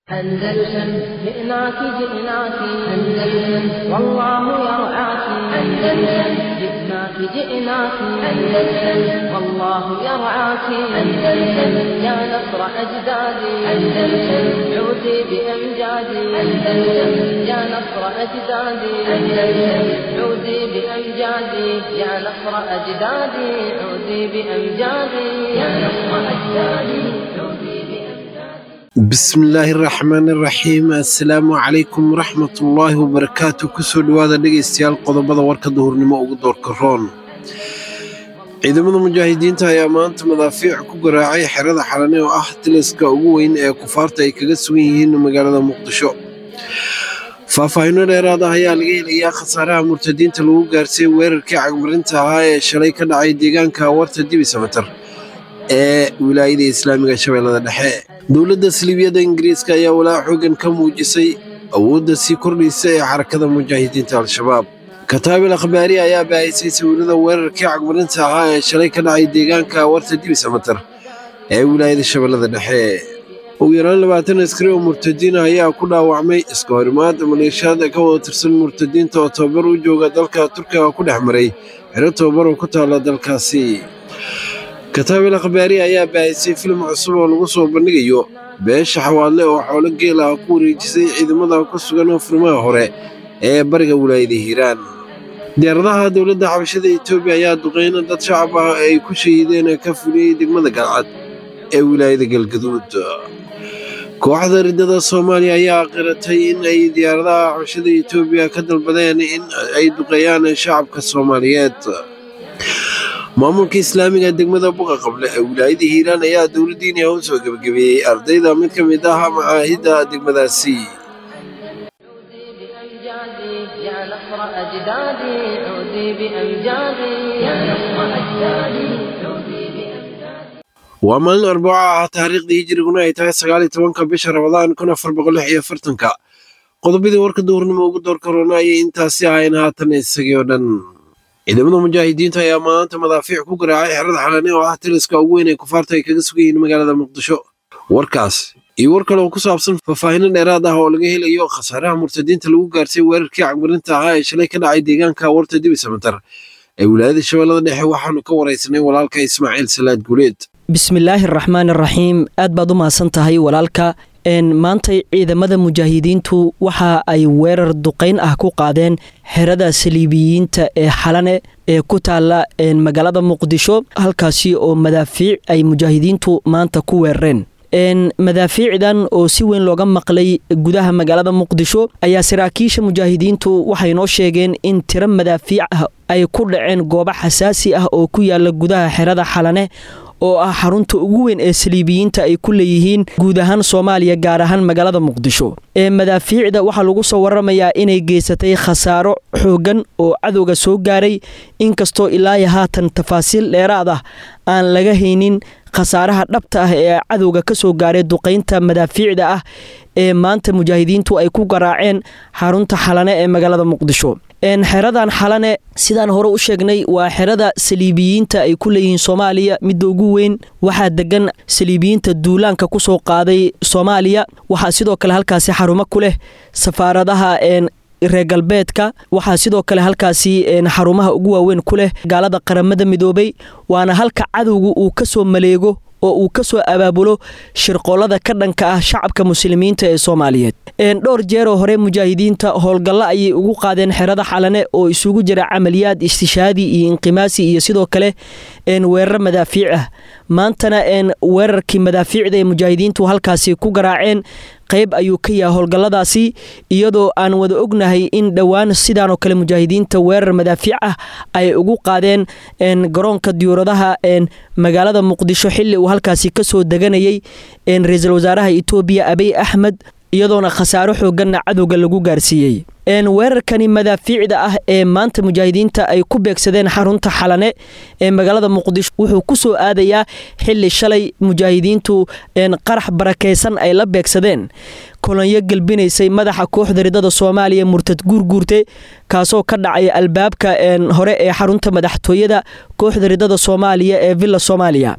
أندلسن جئناك جئناك أندلسن والله يرعاك أندلسن جئناك جئناك أندلسن والله يرعاك أندلسن يا نصر أجدادي أندلسن عودي بأمجادي أندلسن يا نصر أجدادي أندلسن عودي بأمجادي يا نصر أجدادي عودي بأمجادي يا نصر أجدادي عودي بأمجادي bismillaahi raxmaani raxiim assalaamu calaykum waraxmatullaahi wabarakaatu kusoo dhowaada dhegaystayaal qodobada warka duhurnimo ugu doorka roon ciidamada mujaahidiinta ayaa maanta madaafiic ku garaacay xerada xalane oo ah tiliska ugu weyn ee kufaarta ay kaga sugan yihiin magaalada muqdisho faahfaahinno dheeraad ah ayaa laga helayaa khasaaraha murtadiinta lagu gaarsiiyey weerarkii cagmarinta ahaa ee shalay ka dhacay deegaanka warta dibi samatar ee wilaayada islaamiga shabeellada dhexe dowladda siliibiyadda ingiriiska ayaa walaac xoogan ka muujisay awoodda sii kordhaysa ee xarakada mujaahidiinta al-shabaab kataabil akhbaari ayaa baahisay sawirada weerarkii cagmarinta ahaa ee shalay ka dhacay deegaanka warta dibi samatar ee wilaayada shabeellada dhexe ugu yaraan labaatan askari oo murtadiina ayaa ku dhaawacmay iska horimaad maleeshiyaad ka wada tirsan murtadiinta oo tababar u jooga dalka turkiga ku dhex maray xero tababar oo ku taala dalkaasi kataabil akhbaari ayaa baahisay filim cusub oo lagu soo bandhigayo beesha xawaadle oo xoolo geel ah ku wareejisay ciidamada ku sugan furmaha hore ee bariga wilaayada hiiraan diyaaradaha dowladda xabashada etoobiya ayaa duqeyna dad shacab ah ay ku shahiideen ka fuliyey degmada galcad ee wilaayada galgaduud kooxda riddada soomaaliya ayaa qiratay in ay diyaaradaha xabashada etoobiya ka dalbadeen in ay duqeeyaan shacabka soomaaliyeed maamulka islaamiga degmada buqa qable ee wilaayada hiiraan ayaa dowladdiiniya u soo gebagabeeyey ardayda mid ka mid ah macaahidda degmadaasi عودي بأمجادي يا نصر أجدادي عودي بأمجادي يا نصر أجدادي عودي بأمجادي waa maalin arbaco ah taariikhdii hijiriguna ay tahay sagaal iyo tobanka bisha rabadaan kun afar boqol lix iyo afartanka qodobadii warka duhurnimo ugu door karoona ayay intaasi ahayn haatan isagii oo dhan ciidamada mujaahidiinta ayaa maanta madaafiic ku garaacay xerada xalane oo ah tiliska ugu weyn ee kufaarta ay kaga sugan yihiin magaalada muqdisho warkaas iyo war kale oo ku saabsan faahfaahinno dheeraad ah oo laga helayo khasaaraha murtadiinta lagu gaarsiiyey weerarkii cagmarinta ahaa ee shalay ka dhacay deegaanka warta dibi samatar ee wilaayada shabeellada dhexe waxaanu ka waraysanay walaalka ismaaciil salaad guuleed bismillaahi araxmaan araxiim aad baad u mahadsan tahay walaalka maantay ciidamada mujaahidiintu waxa ay weerar duqayn ah ku qaadeen xerada saliibiyiinta ee xalane ee ku taala magaalada muqdisho halkaasi oo madaafiic ay mujaahidiintu maanta ku weerareen madaafiicdan oo si weyn looga maqlay gudaha magaalada muqdisho ayaa saraakiisha mujaahidiintu waxay noo sheegeen in tiro madaafiic ah ay ku dhaceen goobo xasaasi ah oo ku yaala gudaha xerada xalane oo ah xarunta ugu weyn ee saliibiyiinta ay ku leeyihiin guud ahaan soomaaliya gaar ahaan magaalada muqdisho ee madaafiicda waxaa lagu soo waramayaa inay geysatay khasaaro xooggan oo cadowga soo gaaray inkastoo ilaayo haatan tafaasiil dheeraad ah aan laga haynin khasaaraha dhabta ah ee cadowga ka soo gaaray duqaynta madaafiicda ah ee maanta mujaahidiintu ay ku garaaceen xarunta xalane ee magaalada muqdisho xeradan xalane sidaan hore u sheegnay waa xerada saliibiyiinta ay ku leeyihiin soomaaliya midda ugu weyn waxaa degan saliibiyiinta duulaanka ku soo qaaday soomaaliya waxaa sidoo kale halkaasi xarumo ku leh safaaradaha reer galbeedka waxaa sidoo kale halkaasi xarumaha ugu waaweyn ku leh gaalada qaramada midoobay waana halka cadowga uu ka soo maleego oo uu ka soo abaabulo shirqoolada ka dhanka ah shacabka muslimiinta ee soomaaliyeed dhowr jeeroo hore mujaahidiinta howlgallo ayay ugu qaadeen xerada xalane oo isugu jira camaliyaad istishaadi iyo inqimaasi iyo sidoo kale weerar madaafiic ah maantana weerarkii madaafiicda ee mujaahidiintu halkaasi ku garaaceen qayb ayuu ka yahay howlgalladaasi iyadoo aan wada ognahay in dhowaan sidaanoo kale mujaahidiinta weerar madaafiic ah ay ugu qaadeen garoonka diyuuradaha magaalada muqdisho xili uu halkaasi kasoo deganayay ra-iisul wasaaraha etoobiya abiy axmed iyadoona khasaaro xooganna cadowga lagu gaarsiiyey weerarkani madaafiicda ah ee maanta mujaahidiinta ay ku beegsadeen xarunta xalane ee magaalada muqdisho wuxuu ku soo aadayaa xili shalay mujaahidiintu qarax barakaysan ay la beegsadeen kolonyo gelbinaysay madaxa kooxda ridada soomaaliya murtad guurguurte kaasoo ka dhacay albaabka hore ee xarunta madaxtooyada kooxda ridada soomaaliya ee villa soomaaliya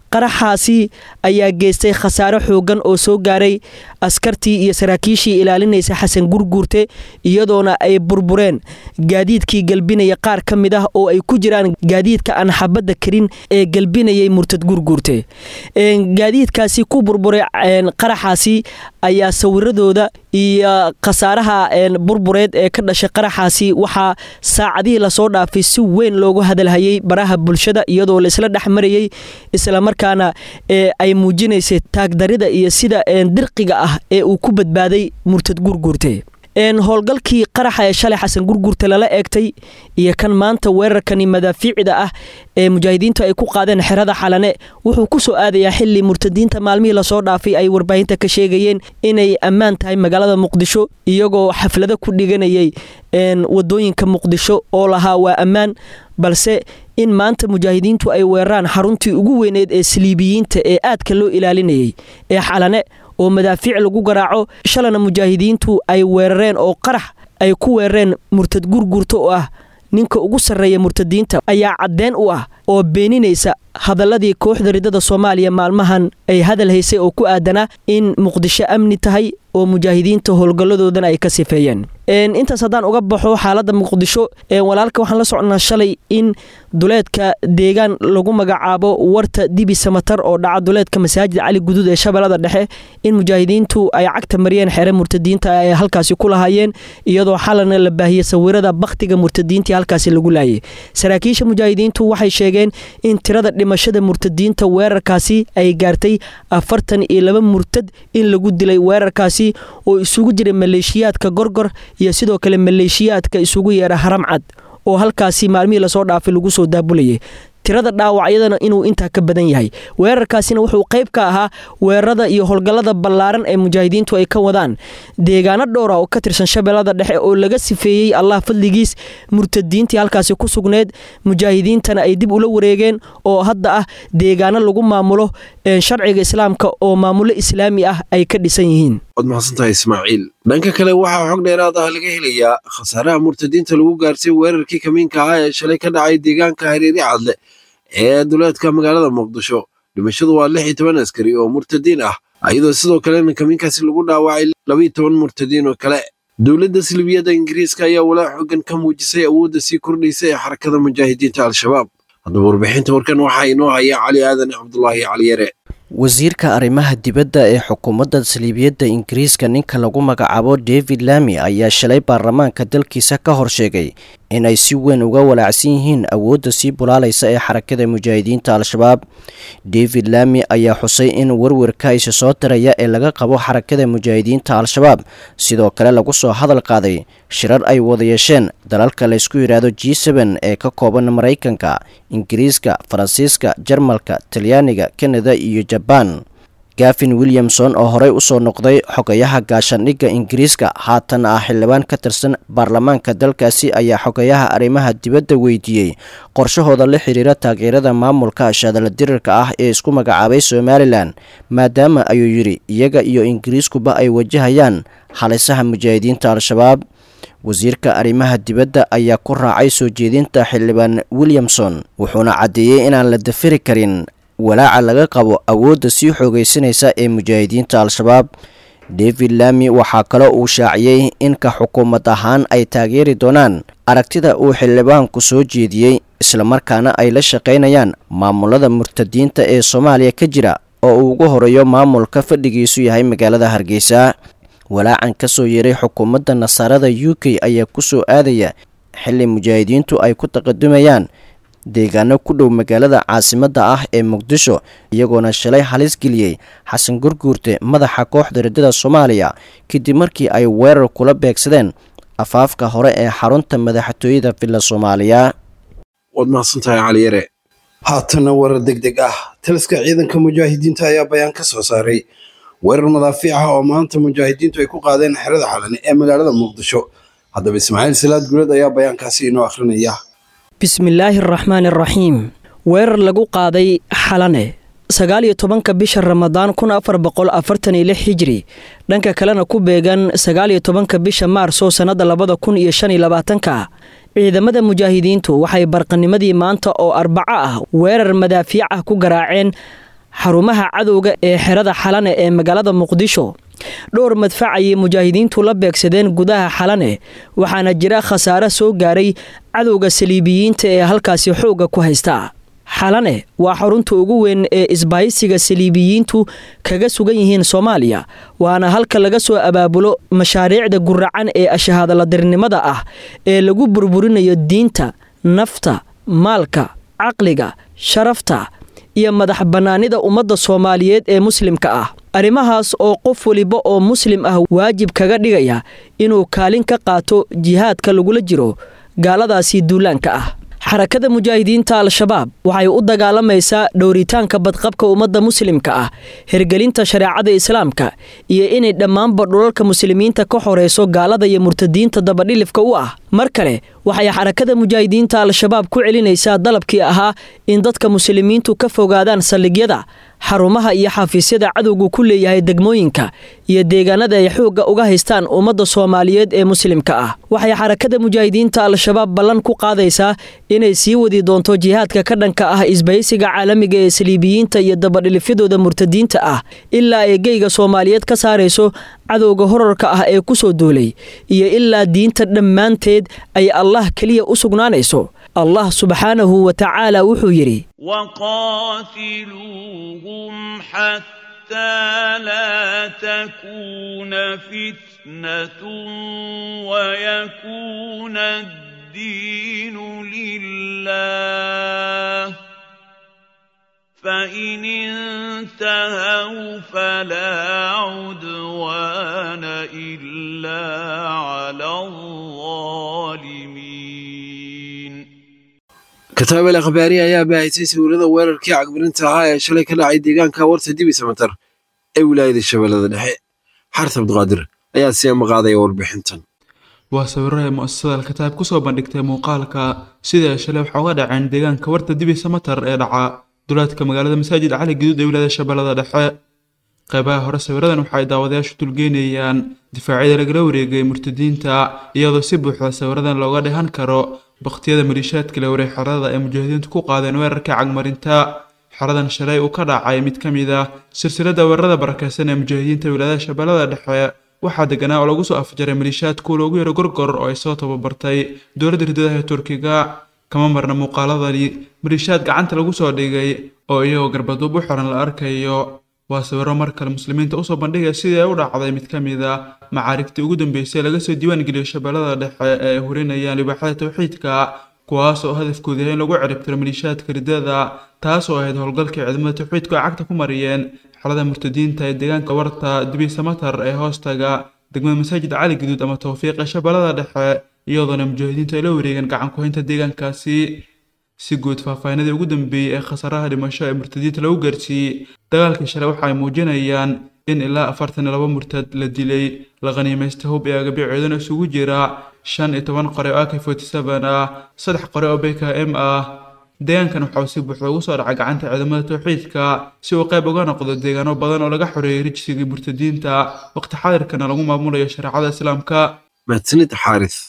qaraxaasi ayaa geystay khasaare xoogan oo soo gaaray askartii iyo saraakiishii ilaalinaysa xasan gurguurte iyadoona ay burbureen gaadiidkii gelbinaya qaar ka mid ah oo ay ku jiraan gaadiidka aan xabadda karin ee gelbinayay murtad gurguurte gaadiidkaasi ku burburay qaraxaasi ayaa sawiradooda iyo khasaaraha burbureed ee ka dhashay qaraxaasi waxaa saacadihii lasoo dhaafay si weyn loogu hadalhayay baraha bulshada iyadoo laisla dhex marayay islamarkaana ay muujinaysay taagdarida iyo sida dirqiga ah ee uu ku badbaaday murtad gurguurte howlgalkii qaraxa ee shalay xasan gurguurta lala eegtay iyo kan maanta weerarkani madaafiicda ah ee mujaahidiintu ay ku qaadeen xerada xalane wuxuu ku soo aadayaa xili murtadiinta maalmihii lasoo dhaafay ay warbaahinta ka sheegayeen inay ammaan tahay magaalada muqdisho iyagoo xaflado ku dhiganayay wadooyinka muqdisho oo lahaa waa ammaan balse in maanta mujaahidiintu ay weeraraan xaruntii ugu weyneed ee saliibiyiinta ee aadka loo ilaalinayay ee xalane oo madaafiic lagu garaaco shalana mujaahidiintu ay weerareen oo qarax ay ku weerareen murtad gurgurta oo ah ninka ugu sarreeya murtadiinta ayaa caddeen u ah oo beeninaysa hadalladii kooxda ridada soomaaliya maalmahan ay hadal haysay oo ku aadanaa in muqdisho amni tahay oo mujaahidiinta howlgalladoodana ay ka sifeeyeen intaas haddaan uga baxo xaaladda muqdisho walaalka waxaan la socnaa shalay in duleedka deegaan lagu magacaabo warta dibi samatar oo dhaca duleedka masaajid cali guduud ee shabeellada dhexe in mujaahidiintu ay cagta mariyeen xere murtadiinta ay halkaasi ku lahaayeen iyadoo xalana la baahiyey sawirada bakhtiga murtadiintii halkaasi lagu laayay saraakiisha mujaahidiintu waxay sheegeen in tirada dhimashada murtadiinta weerarkaasi ay gaartay afartan iyo laba murtad in lagu dilay weerarkaasi oo isugu jiray maleeshiyaadka gorgor iyo sidoo kale maleeshiyaadka isugu yeera haram cad oo halkaasi maalmihii lasoo dhaafay lagu soo daabulayay tirada dhaawacyadana inuu intaa ka badan yahay weerarkaasina wuxuu qayb ka ahaa weerarada iyo howlgallada ballaaran ee mujaahidiintu ay ka wadaan deegaano dhowra oo ka tirsan shabeellada dhexe oo laga sifeeyey allah fadligiis murtadiintii halkaasi ku sugneed mujaahidiintana ay dib ula wareegeen oo hadda ah deegaano lagu maamulo sharciga islaamka oo maamulo islaami ah ay ka dhisan yihiin waad mahadsantahay ismaaciil dhanka kale waxaa xog dheeraad ah laga helayaa khasaaraha murtadiinta lagu gaarsay weerarkii kamiinka ah ee shalay ka dhacay deegaanka hareeri cadle ee duleedka magaalada muqdisho dhimashadu waa lix iyo toban askari oo murtadiin ah iyadoo sidoo kalena kamiinkaasi lagu dhaawacay labaiyo toban murtadiin oo kale dowladda silibiyadda ingiriiska ayaa walaa xoogan ka muujisay awoodda sii kordhaysa ee xarakada mujaahidiinta al-shabaab haddaba warbixinta warkan waxaa inoo haya cali aadan cabdulaahi caliyare wasiirka arrimaha dibadda ee xukuumadda saliibiyadda ingiriiska ninka lagu magacaabo david lami ayaa shalay baarlamaanka dalkiisa ka hor sheegay inay si weyn uga walaacsan yihiin awoodda sii bulaalaysa ee xarakada mujaahidiinta al-shabaab david lami ayaa xusay in werwerka isa soo diraya ee laga qabo xarakada mujaahidiinta al-shabaab sidoo kale lagu soo hadal qaaday shirar ay wada yeesheen dalalka laysku yidhaahdo g seben ee ka kooban maraykanka ingiriiska faransiiska jarmalka talyaaniga kanada iyo jabaan gafin williamson oo horey usoo noqday xogayaha gaashaandhigga ingiriiska haatan ah xildhibaan ka tirsan baarlamaanka dalkaasi ayaa xogayaha arrimaha dibadda weydiiyey qorshahooda la xiriira taageerada maamulka shadala dirirka ah ee isku magacaabay somalilan maadaama ayuu yidhi iyaga iyo ingiriiskuba ay wajahayaan halisaha mujaahidiinta al-shabaab wasiirka arrimaha dibadda ayaa ku raacay soo jeedinta xildhibaan williamson wuxuuna caddeeyey inaan la dafiri karin walaaca laga qabo awoodda sii xoogaysanaysa ee mujaahidiinta al-shabaab david lami waxaa kaloo uu shaaciyey in ka xukuumad ahaan ay taageeri doonaan aragtida uu xildhibaanku soo jeediyey islamarkaana ay la shaqaynayaan maamulada murtadiinta ee soomaaliya ka jira oo uu ugu horeeyo maamulka fadhigiisu yahay magaalada hargeysa walaacan ka soo yeeray xukuumadda nasaarada u k ayaa ku soo aadaya xilli mujaahidiintu ay ku taqadumayaan deegaano ku dhow magaalada caasimadda ah ee muqdisho iyagoona shalay halis geliyey xasan gurguurte madaxa kooxda riddada soomaaliya kadib markii ay weerar kula beegsadeen afaafka hore ee xarunta madaxtooyada villa soomaaliya waad mahadsantahay caliyare haatana warar deg deg ah taliska ciidanka mujaahidiinta ayaa bayaan ka soo saaray weerar madaafiic ah oo maanta mujaahidiintu ay ku qaadeen xerada xalani ee magaalada muqdisho haddaba ismaaciil salaad guuled ayaa bayaankaasi inoo akhrinaya bismillaahi araxmaani araxiim weerar lagu qaaday xalane sagaal iyo tobanka bisha ramadaan kun afar boqol afartan iyo lix hijri dhanka kalena ku beegan sagaal iyo tobanka bisha maarso sannada labada kun iyo shan iyo labaatanka ciidamada mujaahidiintu waxay barqanimadii maanta oo arbaco ah weerar madaafiic ah ku garaaceen xarumaha cadowga ee xerada xalane ee magaalada muqdisho dhowr madfac ayay mujaahidiintu la beegsadeen gudaha xalane waxaana jira khasaare soo gaaray cadowga saliibiyiinta ee halkaasi xoogga ku haysta xalane waa xarunta ugu weyn ee isbaahisiga saliibiyiintu kaga sugan yihiin soomaaliya waana halka laga soo abaabulo mashaariicda guracan ee ashahaadaladirnimada ah ee lagu burburinayo diinta nafta maalka caqliga sharafta iyo madax bannaanida ummadda soomaaliyeed ee muslimka ah arrimahaas oo qof weliba oo muslim ah waajib kaga dhigaya inuu kaalin ka qaato jihaadka lagula jiro gaaladaasi duulaanka ah xarakada mujaahidiinta al-shabaab waxay u dagaalamaysaa dhowritaanka badqabka ummadda muslimka ah hergelinta shareecada islaamka iyo inay dhammaanba dhulalka muslimiinta ka horeyso gaalada iyo murtadiinta dabadhilifka u ah mar kale waxay xarakada mujaahidiinta al-shabaab ku celinaysaa dalabkii ahaa in dadka muslimiintu ka fogaadaan saldhigyada xarumaha iyo xafiisyada cadowgu ku leeyahay degmooyinka iyo deegaanada ay xoogga uga haystaan ummadda soomaaliyeed ee muslimka ah waxay xarakada mujaahidiinta al-shabaab ballan ku qaadaysaa inay sii wadi doonto jihaadka ka dhanka ah isbahaysiga caalamiga ee saliibiyiinta iyo dabadhilifyadooda murtadiinta ah ilaa ay geyga soomaaliyeed ka saarayso cadowga horarka ah ee ku soo duulay iyo ilaa diinta dhammaanteed ay allah keliya u sugnaanayso allah subxaanahu wa tacaala wuxuu yidhi وقاتلوهم حتى لا تكون فتنة ويكون الدين لله فإن انتهوا فلا عدوان إلا على الظالمين kataabel akhbaari ayaa baahisay sawirada weerarkii cagmarinta ahaa ee shalay ka dhacay deegaanka warta dibi samatar ee wilaayada shabeellada dhexe xarta abdiqaadir ayaa sii amaqaadaya warbixintan waa sawiro ay mu'asasada alkataab kusoo bandhigtay muuqaalka sidii ay shalay waxa uga dhaceen deegaanka warta dibi samatar ee dhaca duleedka magaalada masaajid cali guduud ee wilaayada shabeellada dhexe qaybaha hore sawiradan waxa ay daawadayaashu dulgeynayaan difaacyada lagala wareegay murtadiinta iyadoo si buuxda sawiradan looga dhehan karo baktiyada maliishaadka la wareeg xerada ay mujaahidiintu ku qaadeen weerarka cagmarinta xeradan shalay uu ka dhacay mid ka mid ah silsilada weerarada barakeysan ee mujaahidiinta wilaayada shabeellada dhexe waxaa deganaa oo lagu soo afjaray maliishaadku loogu yaro gorgor oo ay soo tababartay dowladda ridadaha ee turkiga kama marna muuqaaladani maliishaad gacanta lagu soo dhigay oo iyagoo garbaduub u xiran la arkayo waa sawiro mar kale muslimiinta usoo bandhigaya sidii ay u dhacday mid ka mid a macaarigtii ugu dambeysay laga soo diiwaan geliyo shabeellada dhexe ee ay hurinayaan libaaxada tawxiidka kuwaas oo hadafkoodu yahay in lagu ciribtiro maliishaadka ridada taas oo ahayd howlgalkii ciidamada tawxiidku ay cagta ku mariyeen xelada murtadiinta ee deegaanka warta dibi samatar ee hoostaga degmada masaajid cali guduud ama tawfiiq ee shabeellada dhexe iyadoona mujaahidiintu ay la wareegeen gacan ku-haynta deegaankaasi si guud faahfaahinadii ugu dambeeyey ee khasaraha dhimasho ee murtadiinta lagu gaarsiiyey dagaalkii shalay waxa ay muujinayaan in ilaa afartan iyo laba murtad la dilay la khaniimaystay hub ee agabiceedana isugu jira shan iyo toban qore oo ak forty seven ah saddex qore oo bk m ah deegaankan waxa uu si buuxda ugu soo dhacay gacanta ciidamada tawxiidka si uu qayb uga noqdo deegaano badan oo laga xoreeyay rijsigii murtadiinta waqti xaadirkana lagu maamulayo shareecada islaamka mahadsanid xaaris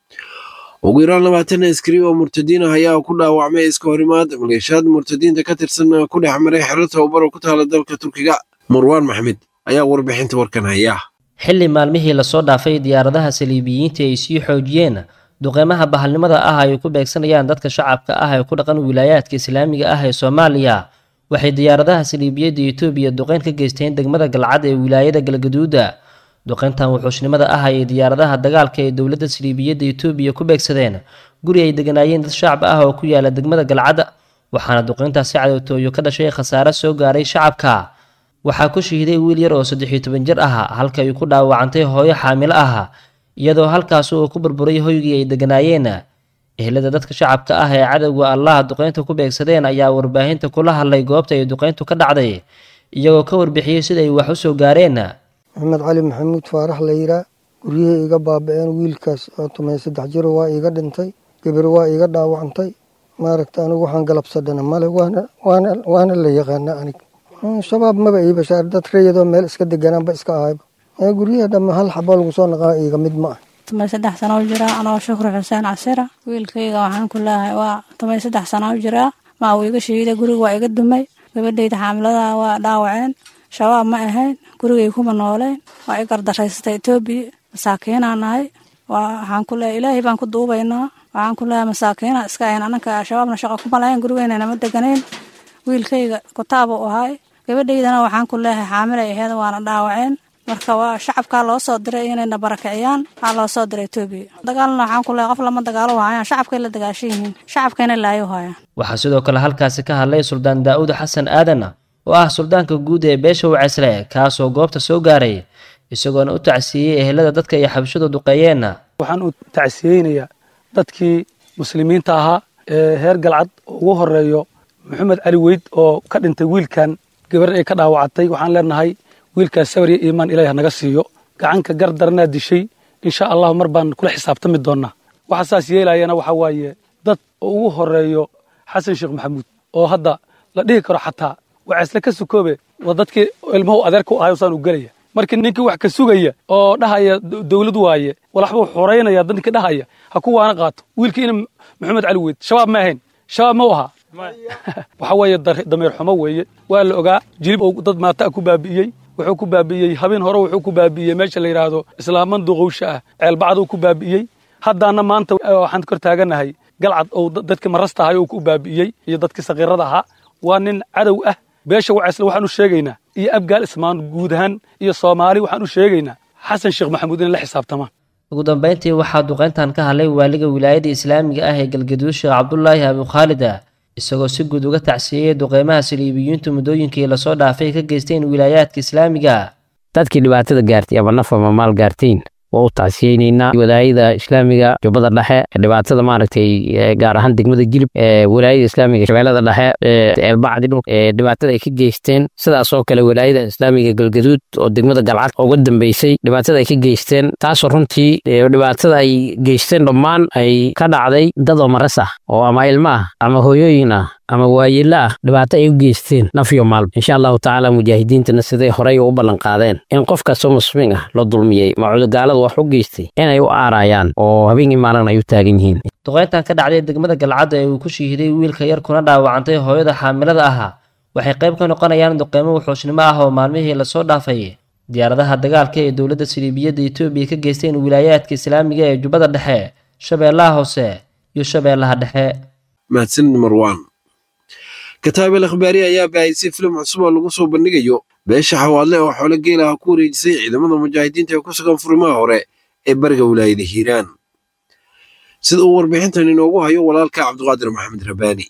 ugu yaraan labaatan askari oo murtadiin ah ayaa ku dhaawacmay iska horimaad maleeshiyaad murtadiinta ka tirsan ku dhex maray xero tababar oo ku taala dalka turkiga marwaan maxmed ayaa warbixinta warkan haya xilli maalmihii lasoo dhaafay diyaaradaha saliibiyiinta ay sii xoojiyeen duqeymaha bahalnimada ah ay ku beegsanayaan dadka shacabka ah ee ku dhaqan wilaayaadka islaamiga ah ee soomaaliya waxay diyaaradaha saliibiyadda etoobiya duqeyn ka geysteen degmada galcad ee wilaayada galgaduuda duqeyntan wuxuushnimada ah ayay diyaaradaha dagaalka ee dowladda saliibiyadda etoobiya ku beegsadeen guri ay deganaayeen dad shacab ah oo ku yaala degmada galcad waxaana duqeyntaasi cadowtooyo ka dhashay khasaare soo gaaray shacabka waxaa ku shahiiday wiil yar oo saddex iyo toban jir ah halka ay ku dhaawacantay hooyo xaamilo ah iyadoo halkaas uu ku burburay hoygii ay deganaayeen ehlada dadka shacabka ah ee cadowga allaha duqeynta ku beegsadeen ayaa warbaahinta kula hadlay goobta ay duqeyntu ka dhacday iyagoo ka warbixiyey sida ay wax u soo gaareen maxamed cali maxamuud faarax la yiraa guryihii iga baaba-een wiilkaas oo tumay saddex jiro waa iiga dhintay gabar waa iiga dhaawacantay maaragta anigu waxaan galabsadhana male waana la yaqaana anig shabaab maba ii bashaar dad rayadoo meel iska deganaanba iska ahayba guryaha dhamma hal xabo lagu soo naqaa iiga mid ma ah tumay saddex sana u jiraa anoo shukri xuseen casira wiilkayga waxaan ku leeyahay waa tumay saddex sana u jiraa maa uu iga shahiiday guriga waa iga dumay gabadhayda xaamilada waa dhaawaceen shabaab ma ahayn gurigay kuma nooleen waa i gardaraysatay etoobiya masaakiinaa nahay waxaan ku leehay ilaahay baan ku duubaynaa waxaan ku leehay masaakiina iska ahayn ananka shabaabna shaqa kuma lahayn gurigeynana ma deganayn wiilkayga kutaab u ahay gabadhaydana waxaan ku leehay xaamilay aheed waana dhaawaceen marka waa shacabkaa loo soo diray inayna barakiciyaan waxaa loo soo diray etoobiya dagaalna waxaan ku leehay qof lama dagaalo hayaan shacabkay la dagaashan yihiin shacabkayna laayo hayaan waxaa sidoo kale halkaasi ka hadlay suldaan daa'uud xasan aadan oo ah suldaanka guud ee beesha wacaysle kaasoo goobta soo gaaray isagoona u tacsiiyey ehelada dadka iyo xabashadu duqeeyeenna waxaan u tacsiyeynayaa dadkii muslimiinta ahaa ee heer galcad oo ugu horeeyo maxamed cali weyd oo ka dhintay wiilkan gabar ay ka dhaawacatay waxaan leenahay wiilkaas sabar iyo iimaan ilaah naga siiyo gacanka gar daranaa dishay insha allahu mar baan kula xisaabtami doonaa waxa saas yeelayana waxa waaye dad oo ugu horeeyo xasan sheekh maxamuud oo hadda la dhihi karo xataa wacaysle ka sukoobe waa dadkii ilmuhu adeerka u ahay saan u gelaya markii ninkii wax ka sugaya oo dhahaya dowlad waaye walaxbuu xoraynaya dadkii dhahaya ha ku waana qaato wiilkii ina maxamed cali weyd shabaab ma ahayn shabaab ma u ahaa waxa weeye dameer xumo weeye waa la ogaa jilib oo dad maata ku baabi'iyey wuxuu ku baabi'iyey habeen hore wuxuu ku baabi'iyey meesha la yidhaahdo islaaman duqowsha ah ceelbacduu ku baabi'iyey haddaana maanta waxaan kor taaganahay galcad oo dadkii marasta ahay oo ku baabi'iyey iyo dadkii sakiirada ahaa waa nin cadow ah beesha wacaysle waxaan u sheegaynaa iyo abgaal ismaan guud ahaan iyo soomaali waxaan u sheegaynaa xasan sheekh maxamuud inay la xisaabtamaan ugu dambayntii waxaa duqeyntan ka hadlay waaliga wilaayada islaamiga ah ee galgaduud sheekh cabdulaahi abukhaalida isagoo si guud uga tacsiiyey duqeymaha saliibiyiintu muddooyinkii lasoo dhaafay ka geysteen wilaayaadka islaamiga dadkii dhibaatada gaartay ama naf ama maal gaarteen waa u tacsiyeyneynaa walaayada islaamiga jubbada dhexe dhibaatada maaragtay gaar ahaan degmada jilib walaayada islaamiga shabeellada dhexe eelbacdi dhul dhibaatada ay ka geysteen sidaas oo kale walaayada islaamiga galgaduud oo degmada galcad uga dambeysay dhibaatada ay ka geysteen taasoo runtii dhibaatada ay geysteen dhammaan ay ka dhacday dad oo maras ah oo ama ilmo ah ama hooyooyin ah ama waayelo ah dhibaato ay u geysteen naf iyo maalba insha allahu tacaala mujaahidiintana siday horey u ballan qaadeen in qof kastoo muslimiin ah la dulmiyey macudogaaladu wax u geystay inay u aarayaan oo habeenkii maalin ay u taagan yihiin duqeyntan ka dhacday degmada galcadda ee uu ku shiihiday wiilka yar kuna dhaawacantay hooyada xaamilada ahaa waxay qayb ka noqonayaan duqeymo wuxuusnimo ah oo maalmihii lasoo dhaafay diyaaradaha dagaalka ee dowladda saliibiyadda etoobiya ka geysteen wilaayaadka islaamiga ee jubbada dhexe shabeellaha hoose iyo shabeellaha dhexe mahadsanid marwaan kataabel akhbaari ayaa baahisay filim cusub oo lagu soo bandhigayo beesha xawaadle oo xoolo geelaha ku wareejisay ciidamada mujaahidiinta ee ku sugan furimaha hore ee bariga wilaayada hiiraan sida uu warbixintan inoogu hayo walaalka cabdiqaadir maxamed rabaani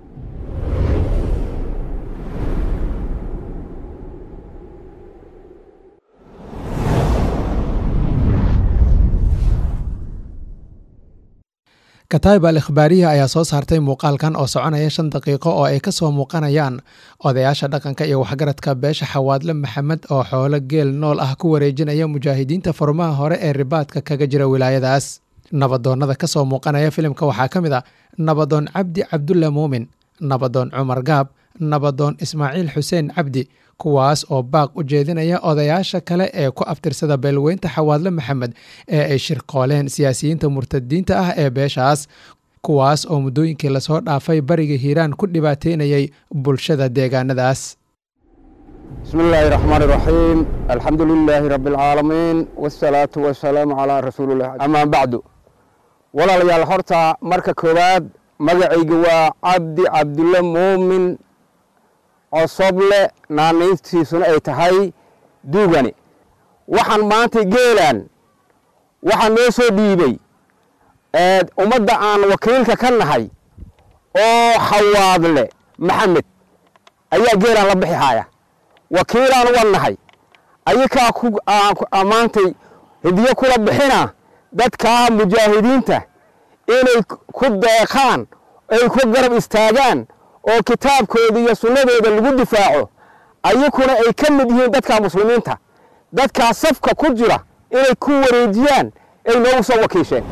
kataib al ikhbaariya ayaa soo saartay muuqaalkan oo soconaya shan daqiiqo oo ay ka soo muuqanayaan odayaasha dhaqanka iyo waxgaradka beesha xawaadle maxamed oo xoolo geel nool ah ku wareejinaya mujaahidiinta furmaha hore ee ribaadka kaga jira wilaayadaas nabadoonnada ka soo muuqanaya filimka waxaa ka mid a nabadoon cabdi cabdulle muumin nabadoon cumar gaab nabadoon ismaaciil xuseen cabdi kuwaas oo baaq u jeedinaya odayaasha kale ee ku abtirsada beelweynta xawaadle maxamed ee ay shirqooleen siyaasiyiinta murtadiinta ah ee beeshaas kuwaas oo muddooyinkii lasoo dhaafay bariga hiiraan ku dhibaateynayay bulshada deegaanadaas bismi illaahi raxmaan iraxiim alxamdu lilaahi rabbi alcaalamiin wasalaatu wasalaamu calaa rasuulilah amaa bacdu walaalayaal horta marka koowaad magacayga waa cabdi cabdulle muumin cosoble naanayntiisuna ay tahay duugani waxaan maanta geelaan waxaa noo soo dhiibay ummadda aan wakiilka ka nahay oo xawaadle maxamed ayaa geelaan la bixi haya wakiilaan uga nahay ayakaa maantay hidiyo kula bixina dadkaa mujaahidiinta inay ku deeqaan ay ku garab istaagaan oo kitaabkooda iyo sunnadooda lagu difaaco ayakuna ay ka mid yihiin dadka muslimiinta dadkaa safka ku jira inay ku wareejiyaan ay noogu soo wakiisheen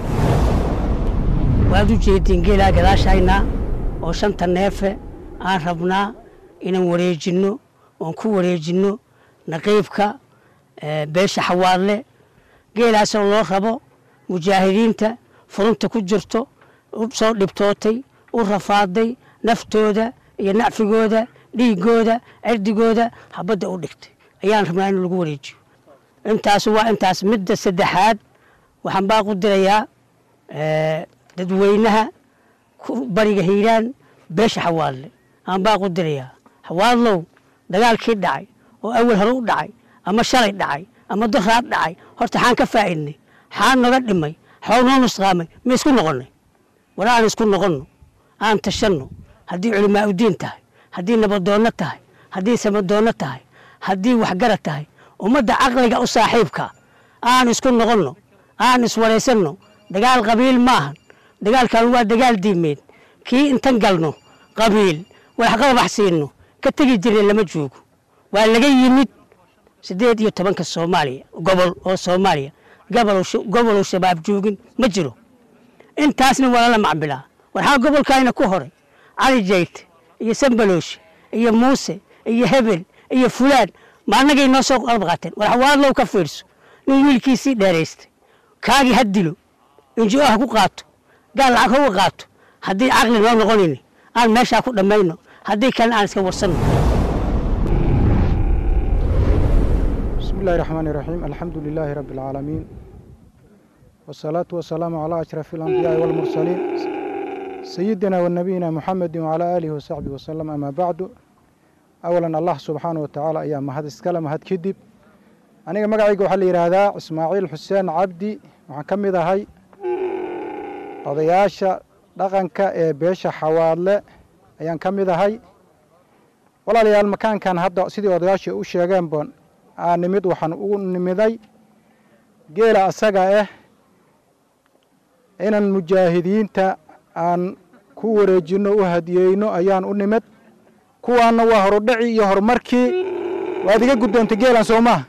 waad u jeediin geelaa gadaashayna oo shanta neefe aan rabnaa inaan wareejinno oon ku wareejinno naqiibka beesha xawaadle geelaasoo loo rabo mujaahidiinta furunta ku jirto u soo dhibtootay u rafaaday naftooda iyo nacfigooda dhiigooda cirdigooda habadda u dhigtay ayaan rabnaa in lagu wareejiyo intaas waa intaas midda saddexaad waxaan baaqu dirayaa dadweynaha bariga hiiraan beesha xawaadle aan baaqu dirayaa xawaadlow dagaalkii dhacay oo awal hore u dhacay ama shalay dhacay ama doraad dhacay horta xaan ka faa'idnay xaan naga dhimay xoog noo nusqaamay ma isku noqonnay war aan isku noqonno aan tashanno haddii culimaa udiin tahay haddii nabadoonno tahay haddii samadoonno tahay haddii waxgarad tahay ummadda caqliga u saaxiibka aan isku noqonno aan iswaraysanno dagaal qabiil maahan dagaalkan waa dagaal diimeed kii intan galno qabiil waxqabax siinno ka tegi jirna lama joogo waa laga yimid siddeed iyo tobanka soomaaliya gobol oo soomaaliya goboluu shabaab joogin ma jiro intaasna waa lala macbilaa waxaa gobolkaayna ku horay cali jayte iyo sambaloosh iyo muuse iyo hebel iyo fulaan ma annagay noo soo qalab qaateen war xawaadlow ka fiirso nin wiilkiisii dheeraystay kaagii ha dilo injo ha ku qaato gaal lacag hauga qaato haddii caqli noo noqonayni aan meeshaa ku dhammayno haddii kalena aan iska warsanno بسم الله الرحمن الرحيم الحمد لله رب العالمين والصلاة والسلام على أشرف الأنبياء والمرسلين سيدنا ونبينا محمد وعلى آله وصحبه وسلم أما بعد أولا الله سبحانه وتعالى أيام ما هذا السكالة ما هذا كذب أنا ما قاعد يقول حلي هذا إسماعيل حسين عبدي وحكم ذا هاي قضياشة dhaqanka ee beesha xawaadle ayaan ka mid ahay walaalayaal makaankan hadda sidii odayaashii u sheegeen boon aan nimid waxaan ugu nimiday geela asaga ah inaan mujaahidiinta aan ku wareejinno u hadiyeyno ayaan u nimid kuwaanna waa horudhaci iyo horumarkii waad iga guddoontay geelan soo maha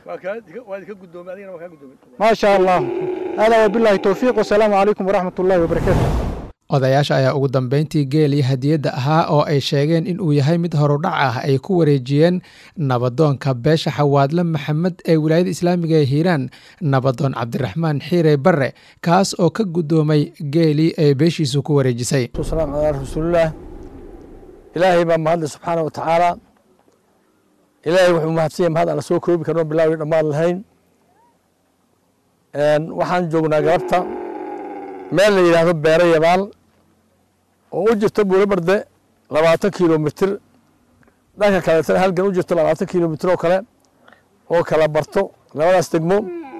maasha allah haadaa wabilaahi towfiiq wasalaamu calaykum waraxmat ullaahi wabarakaatu odayaasha ayaa ugu dambeyntii geelii hadiyadda ahaa oo ay sheegeen in uu yahay mid horudhac ah ay ku wareejiyeen nabadoonka beesha xawaadle maxamed ee wilaayada islaamiga ee hiiraan nabadoon cabdiraxmaan xiire barre kaas oo ka guddoomay geelii ay beeshiisu ku wareejisay salaam calaa rasuulillaah ilaahay baa mahadle subxaana wa tacaala ilaahay wuxuu mahadsanya mahad aan la soo koobi karno bilaawi dhammaan lahayn waxaan joognaa galabta meel la yidhaahdo beero yabaal oo u jirta buulobarde labaatan kilomitir dhanka kaleetana halgan u jirto labaatan kilomitir oo kale oo kala barto labadaas degmo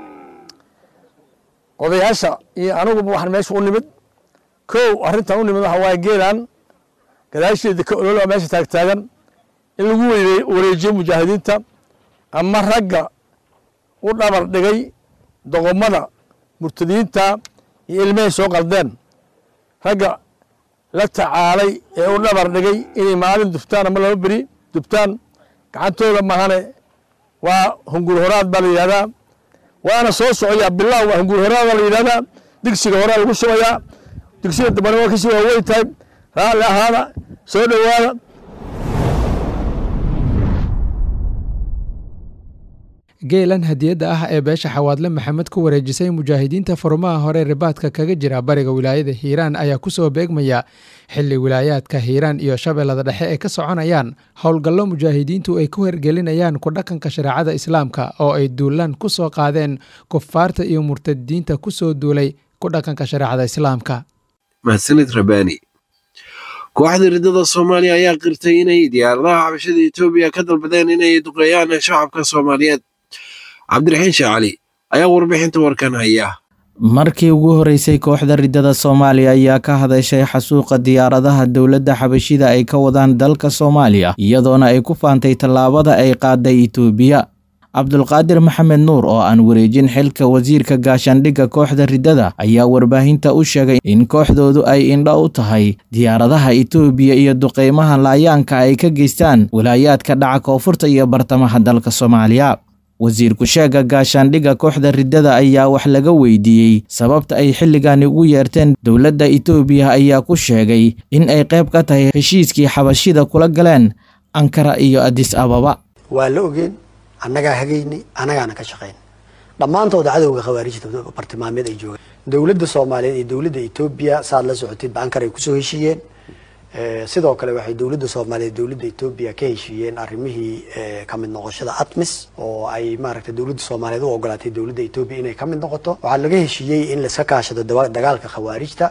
odayaasha iyo aniguba waxaan meesha u nimid kow arrintan u nimid waxa waaye geelan gadaasheeda ka ololo meesha taagtaagan in lagu wareejiyo mujaahidiinta ama ragga u dhabar dhigay doqomada murtadiinta iyo ilmahay soo qaldeen ragga la tacaalay ee u dhabar dhigay inay maalin dubtaan ama laba beri dubtaan gacantooda mahane waa hungur horaad baa la yidhahdaa waana soo socoyaa bilaw waa hungur horaad baa la yidhahdaa digsiga horaa lagu shubayaa digsiga dambana waa kasii waaweyn tahay raalli ahaada soo dhowaada geelan hadiyadda ah ee beesha xawaadle maxamed ku wareejisay mujaahidiinta furmaha hore ribaadka kaga jira bariga wilaayada hiiraan ayaa kusoo beegmaya xili wilaayaadka hiiraan iyo shabeellada dhexe ay ka soconayaan howlgallo mujaahidiintu ay ku hergelinayaan ku dhaqanka shareecada islaamka oo ay duulaan ku soo qaadeen kufaarta iyo murtadiinta kusoo duulay ku dhaqanka shareecada islaamka mahadsanid rabaani kooxda riddada soomaaliya ayaa qirtay inay diyaaradaha xabashada etoobiya ka dalbadeen inay duqeeyaan shacabka soomaaliyeed cabdiraxiin sheekh cali ayaa warbixinta warkan haya markii ugu horeysay kooxda riddada soomaaliya ayaa ka hadashay xasuuqa diyaaradaha dowladda xabashida ay ka wadaan dalka soomaaliya iyadoona ay ku faantay tallaabada ay qaaday itoobiya cabdulqaadir maxamed nuur oo aan wareejin xilka wasiirka gaashaandhigga kooxda riddada ayaa warbaahinta u sheegay in kooxdoodu ay indho u tahay diyaaradaha itoobiya iyo duqeymaha laayaanka ay ka geystaan walaayaadka dhaca koonfurta iyo bartamaha dalka soomaaliya wasiirku sheega gaashaandhigga kooxda riddada ayaa wax laga weydiiyey sababta ay xilligani ugu yeerteen dowladda itoobiya ayaa ku sheegay in ay qayb ka tahay heshiiskii xabashida kula galeen ankara iyo adis ababa waa la ogeen annagaa hagaynay annagaana ka shaqayn dhammaantooda cadowga khawaarijta bartilmaameed ay joogaan dowladda soomaaliyeed iyo dowladda etoobiya saad la socotid ba ankar ay kusoo heshiiyeen sidoo kale waxay dowladda soomaaliyeed dowladda etoobiya ka heshiiyeen arrimihii ka mid noqoshada atmis oo ay maaragtay dowladda soomaaliyeed u ogolaatay dowladda etoobiya inay ka mid noqoto waxaa laga heshiiyey in laiska kaashado dagaalka khawaarijta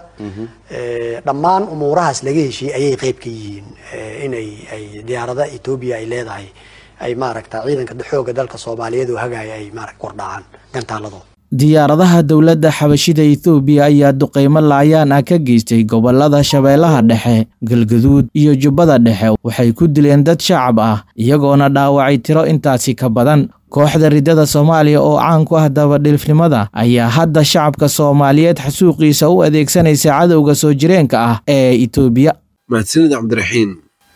dhammaan umuurahaas laga heshiiyey ayay qeyb ka yihiin inay ay diyaarada etoobiya ay leedahay ay maaragta ciidanka xooga dalka soomaaliyeed oo hagaaya ay maaragta kordhacaan gantaaladooda diyaaradaha dowladda xabashida ethoobiya ayaa duqeymo laayaan ah ka geystay gobolada shabeellaha dhexe galgaduud iyo jubbada dhexe waxay ku dileen dad shacab ah iyagoona dhaawacay tiro intaasi ka badan kooxda riddada soomaaliya oo caan ku ah dabadhilfnimada ayaa hadda shacabka soomaaliyeed xasuuqiisa u adeegsanaysa cadowga soo jireenka ah ee etoobiya mahadsanid cabdiraxiin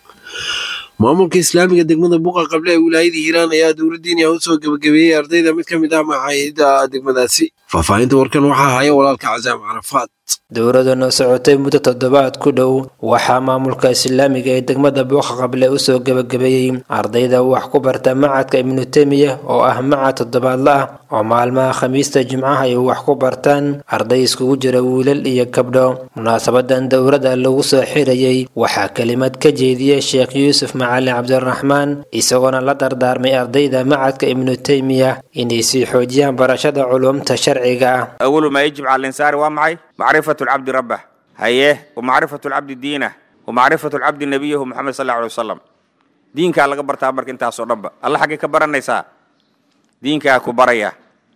maamulka islaamiga degmada buqa qable ee wilaayada hiiraan ayaa dowladdiiniya u soo gebagabeeyey ardayda mid ka mid ah macaahida degmadaasi faahfaahinta warkan waxaa haya walaalka casaam carafaad dowladana socotay muddo toddobaad ku dhow waxaa maamulka islaamiga ee degmada buuqa qable usoo gebagabeeyey ardayda wax ku barta macadka ibnu temiya oo ah macad toddobaadla ah oo maalmaha khamiista jimcaha ay wax ku bartaan arday iskugu jira wiilal iyo gabdho munaasabadan dowladda lagu soo xirayey waxaa kelimad ka jeediyey sheekh yuusuf macalin cabdiraxmaan isagoona la dardaarmay ardayda macadka ibnu teymiya inay sii xoojiyaan barashada culumta sharciga ah أول ما يجب على الإنسان ومعي معرفة العبد ربه هيه ومعرفة العبد دينه ومعرفة العبد نبيه محمد صلى الله عليه وسلم دينك على قبر تابرك انت أصور ربه الله حقي كبر النساء دينك كبريا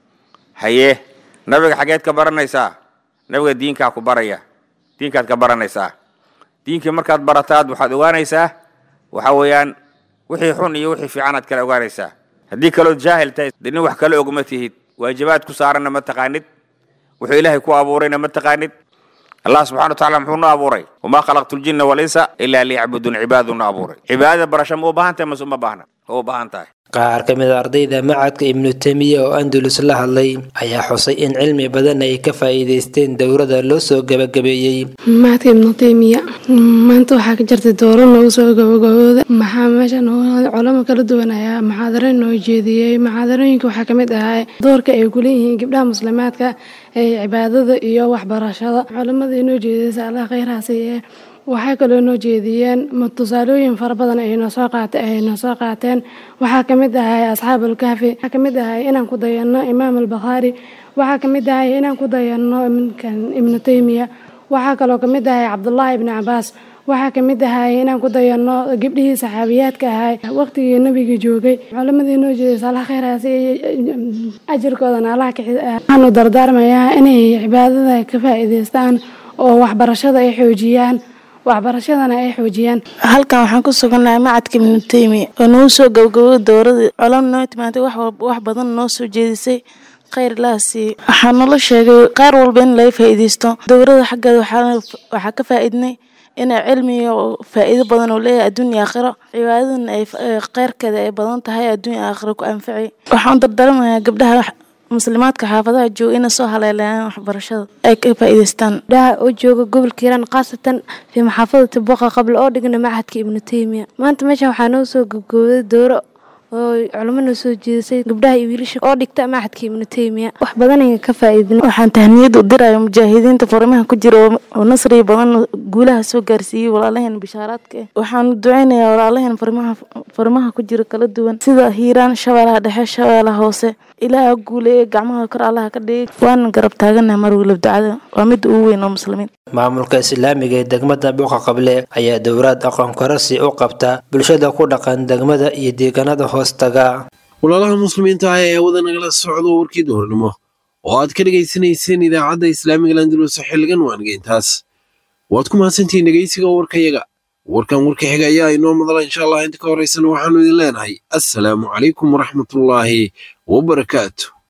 هيه نبي حاجات كبر النساء نبي دينك كبريا دينك كبر النساء دينك مركز برتاد وحد وانيسا وحويان وحي حون يوحي في عناد كلا وانيسا هديك لو جاهل تاي دين وح كلا أقمته waajibaad ku saarana ma taqaanid wuxuu ilaahay ku abuurayna ma taqaanid allah subxana watacaala muxuu nu abuuray wamaa khalaqtu ljinna walinsa ilaa liyacbuduun cibaadu nu abuuray cibaadada barasho ma u baahan tahay mase uma baahna ma u baahan tahay qaar ka mid a ardayda macadka ibnu temiya oo andalus la hadlay ayaa xusay in cilmi badan ay ka faa'iidaysteen dowladda loo soo gabagabeeyey macadka ibnu teymiya maanta waxaa ka jirtay dooro noogu soo gabagabooda maxaa meesha culamo kala duwan ayaa muxaadareyn noo jeediyey muxaadarooyinka waxaa kamid ahaa doorka ay kuleeyihiin gabdhaha muslimaadka ee cibaadada iyo waxbarashada culamada inoo jeediyeysa allah kheyraasi ee waxay kaloo noo jeediyeen tusaalooyin fara badan ay noo soo qaate ay noo soo qaateen waxaa ka mid ahay asxaabulkaafi waxaa ka mid ahay inaan ku dayanno imaam albakhaari waxaa ka mid ahay inaan ku dayanno iminkan ibnu teymiya waxaa kaloo ka mid ahay cabdullaahi ibni cabaas waxaa ka mid ahay inaan ku dayanno gabdhihii saxaabiyaadka ahay waqtigii nebiga joogay culamadii noo jeedaysa allah kheyraasi ajirkoodana allah waxaanu dardaarmayaa inay cibaadada ka faa'iidaystaan oo waxbarashada ay xoojiyaan waxbarashadana ay xoojiyaan halkan waxaan ku sugannahay macadka ibnu teymiya oo nagu soo gabagabay dowladii colam noo timaantay wax badan noo soo jeedisay kheyr laha siiye waxaa nala sheegay qaar walba in laga faa'iidaysto dowladda xaggeeda waxaa ka faa'iidnay inay cilmiga faa'iido badan uu leeyahay adduunya aakhiro cibaadadana ay kheyrkeeda ay badan tahay adduunya aakhiro ku anfacay waxaan dardaramayaa gabdhaha muslimaadka xaafadaha jooga inay soo haleelayaan waxbarashada ay ka faa'iidaystaan gabdhaha oo jooga gobolka hiiraan khaasatan fii maxaafadati boqa qabla oo dhigna macadka ibnu teymiya maanta meeshan waxaa noo soo gabgooday dooro oo culamo noo soo jeedisay gabdhaha iyo wiilasha oo dhigta macadka ibnu teymiya wax badan ayaan ka faa'iidin waxaan tahniyad u diraya mujaahidiinta farimaha ku jira oo nasriya badan guulaha soo gaarsiiyey walaalaheen bishaaraadka ah waxaan duceynayaa walaalaheen farimaha farimaha ku jira kala duwan sida hiiraan shabeelaha dhexe shabeelaha hoose ilaaha guuleeye gacmaha kor allaha ka dhigay waanan garab taaganaha mar weliba ducada waa midda ugu weyn oo muslimiin maamulka islaamiga ee degmada buuqa qable ayaa dowlaad aqoon korasi u qabta bulshada ku dhaqan degmada iyo deegaanada hoostaga walaalaha muslimiinta ah ee wada nagala socdo warkii duhurnimo oo aad ka dhegaysanayseen idaacadda islaamiga landalus xilligan waangeyntaas waad ku mahadsantihiin dhegeysiga warkayaga warkan warka xiga ayaa inoo madala insha allah inta ka horeysana waxaanu idin leenahay assalaamu calaykum waraxmatullaahi wabarakaatu